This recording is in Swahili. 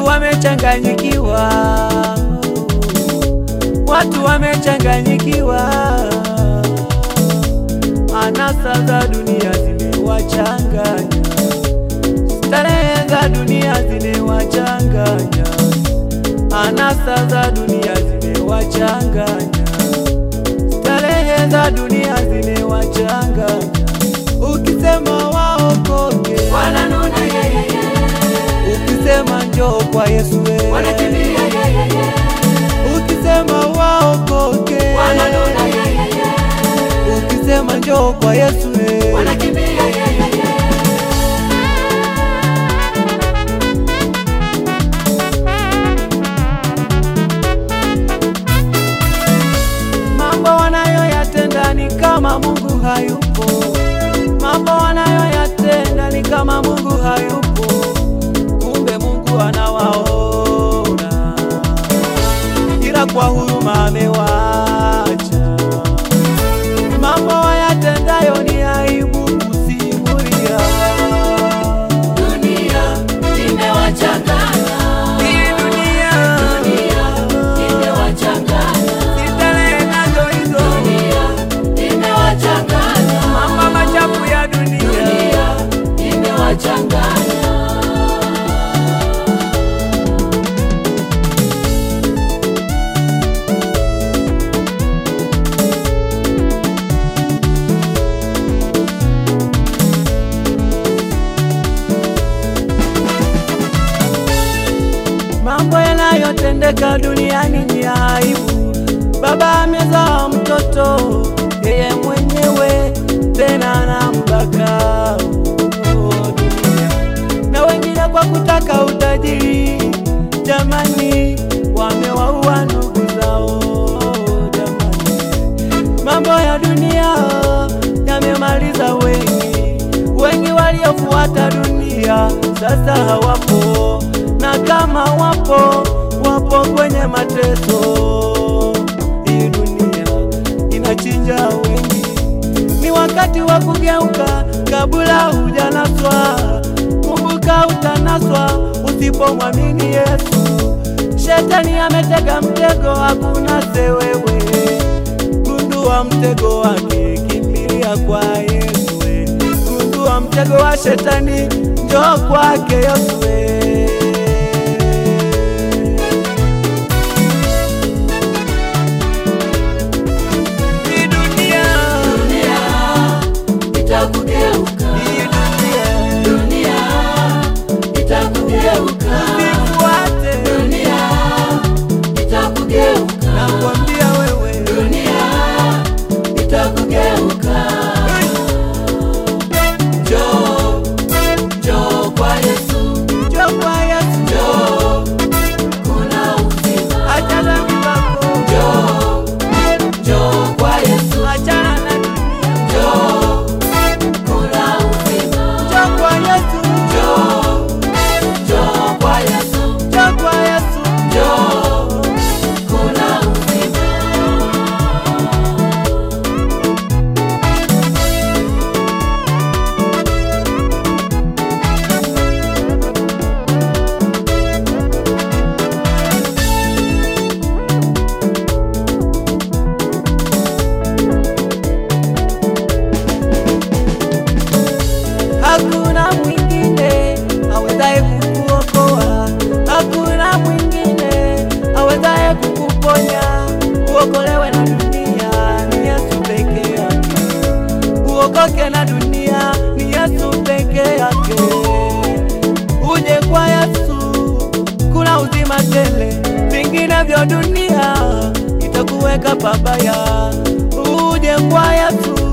watu wamechanganyikiwa, watu wamechanganyikiwa, anasa za dunia zimewachanganya, starehe za dunia zimewachanganya, anasa za dunia zimewachanganya, starehe za dunia zimewachanganya. Ukisema waokoke, wananuna yeyeye, ukisema njoo kwa Yesu we. wanakimbia yeyeye, ukisema waokoke, wananuna yeyeye, ukisema njoo kwa Yesu we. wanakimbia yeyeye. Mambo wanayoyatenda ni kama Mungu hayupo, mambo wanayoyatenda ni kama Mungu hayupo, kumbe Mungu anawaona, ila kwa huruma amewaacha. Mambo wayatendayo ni aibu kusimulia. Dunia imewachanganya, Hii dunia dunia imewachanganya, starehe nazo hizo, dunia imewachanganya, mambo machafu ya dunia dunia imewachanganya. Mambo yanayotendeka duniani ni aibu. Baba amezaa mtoto yeye mwenyewe, tena anambaka oh, dunia. na wengine kwa kutaka utajiri, jamani, wamewaua ndugu zao jamani. Mambo ya dunia yamemaliza wengi, wengi waliofuata dunia sasa hawapo, na kama wapo, wapo kwenye mateso. Hii dunia inachinja wengi, ni wakati wa kugeuka kabla hujanaswa. Kumbuka utanaswa usipomwamini Yesu. Shetani ametega mtego, hakuna sewewe gundua mtego wake, kimbilia kwa Yesu. we. Gundua mtego wa shetani, njoo kwake Yesu. we. Hii dunia, Dunia itakugeuka, hii dunia, dunia itakugeuka, usifuate, dunia itakugeuka, nakwambia wewe, dunia itakugeuka. Njoo, njoo kwa Yesu, njoo kwa Yesu, njoo, kuna uzima. achana mipako, Njoo, njoo kwa Yesu, achana na dunia, njoo, kuna uzima. njoo kwa Yesu, Njoo, njoo kwa Yesu, njoo kwa Yesu, njoo, kuna uzima. Hakuna mwingine awezaye kukuokoa, hakuna mwingine awezaye kukuponya. Uokolewe na dunia ni Yesu peke yake, uokoke na dunia ni Yesu peke yake. Uje kwa Yesu, kuna uzima tele, vingine vya dunia itakuweka pabaya. Uje kwa Yesu